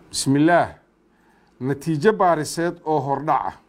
bismillaah natiijo baariseed oo hordhac ah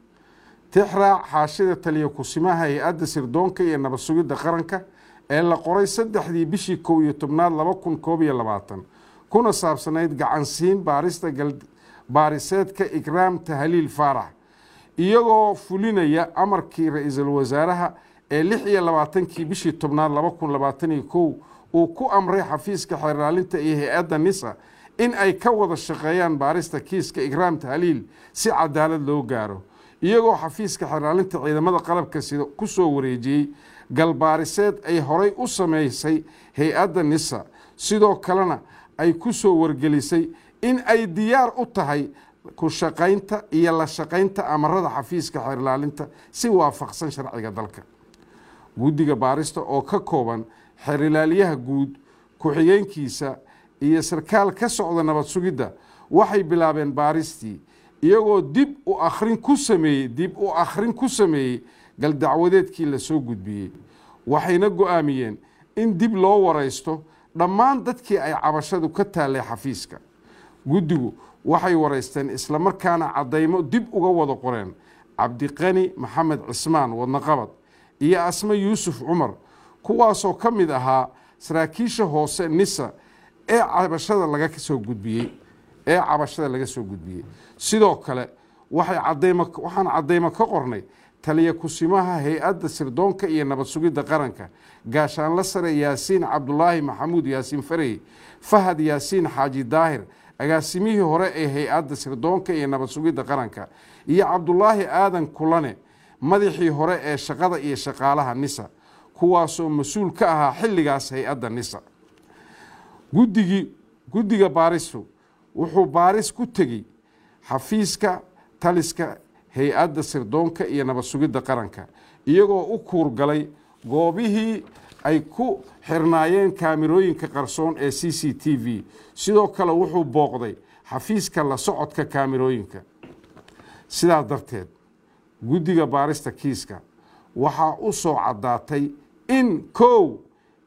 tixraac xaashida taliya kusimaha hay-adda sirdoonka iyo nabad sugidda qaranka ee la qoray saddexdii bishii kow iyo tobnaad laba kun koob iyo labaatan kuna saabsanayd gacansiin baarista baariseedka ikraam tahliil faarax iyagoo fulinaya amarkii ra-iisul wasaaraha ee lix iyo labaatankii bishii tobnaad laba kun labaatan iyo kow uu ku amray xafiiska xeerlaalinta iyo hay-adda nisa in ay ka wada shaqeeyaan baarista kiiska ikraam tahliil si cadaalad loo gaaro iyagoo xafiiska xeerlaalinta ciidamada qalabka sida ku soo wareejiyey galbaariseed ay horay u sameysay hay-adda nisa sidoo kalena ay ku soo wargelisay in ay diyaar u tahay ku shaqaynta iyo la shaqaynta amarada xafiiska xeerlaalinta si waafaqsan sharciga dalka guddiga baarista oo ka kooban xeerlaaliyaha guud ku-xigeenkiisa iyo sarkaal ka socda nabad sugidda waxay bilaabeen baaristii iyagoo dib u akhrin ku sameeyey dib u akhrin ku sameeyey galdacwadeedkii lasoo gudbiyey waxayna go-aamiyeen in dib loo waraysto dhammaan dadkii ay cabashadu ka taallay xafiiska guddigu waxay waraysteen islamarkaana caddaymo dib uga wada qoreen cabdiqani maxamed cismaan wadnaqabad iyo asme yuusuf cumar kuwaasoo ka mid ahaa saraakiisha hoose nisa ee cabashada laga soo gudbiyey ee cabashada laga soo gudbiyey sidoo kale waxay cadaymo waxaan caddaymo ka qornay taliya kusimaha hay-adda sirdoonka iyo nabad sugidda qaranka gaashaanla sare yaasiin cabdulaahi maxamuud yaasiin farey fahad yaasiin xaaji daahir agaasimihii hore ee hay-adda sirdoonka iyo nabad sugidda qaranka iyo cabdulaahi aadan kulane madaxii hore ee shaqada iyo shaqaalaha nisa kuwaasoo mas-uul ka ahaa xilligaas hay-adda nisa guddigii guddiga baaristu wuxuu baaris ku tegey xafiiska taliska hay-adda sirdoonka iyo nabad sugidda qaranka iyagoo u kuurgalay goobihii ay ku xirnaayeen kaamirooyinka qarsoon ee c c t v sidoo kale wuxuu booqday xafiiska la socodka kaamirooyinka sidaas darteed guddiga baarista kiiska waxaa u soo caddaatay in kow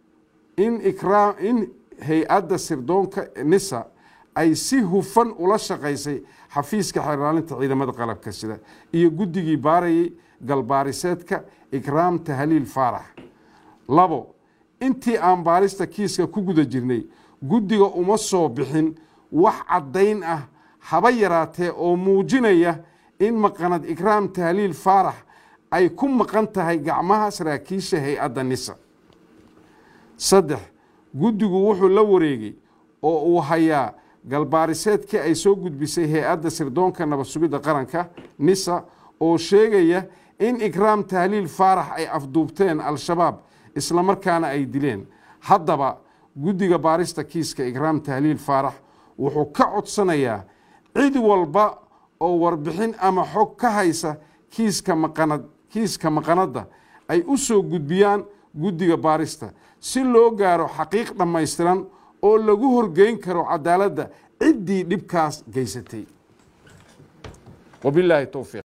in ikraa in hay-adda sirdoonka nisa ay si hufan ula shaqaysay xafiiska xeerlaalinta ciidamada qalabka sida iyo guddigii baarayay galbaariseedka ikraam tahliil faarax labo intii aan baarista kiiska ku guda jirnay guddiga uma soo bixin wax caddayn ah haba yaraatee oo muujinaya in maqanad ikraam tahliil faarax ay ku maqan tahay gacmaha saraakiisha hay-adda nisa saddex guddigu wuxuu la wareegay oo uu hayaa galbaariseedkii ay soo gudbisay hay-adda sirdoonka nabad sugidda qaranka nisa oo sheegaya in ikraam tahliil faarax ay afduubteen al-shabaab islamarkaana ay dileen haddaba guddiga baarista kiiska ikraam tahliil faarax wuxuu ka codsanayaa cid walba oo warbixin ama xog ka haysa kiiska maqanad kiiska maqanadda ay u soo gudbiyaan guddiga baarista si loo gaaro xaqiiq dhammaystiran oo lagu horgeyn karo cadaaladda ciddii dhibkaas geysatay wabilaahi towfiiq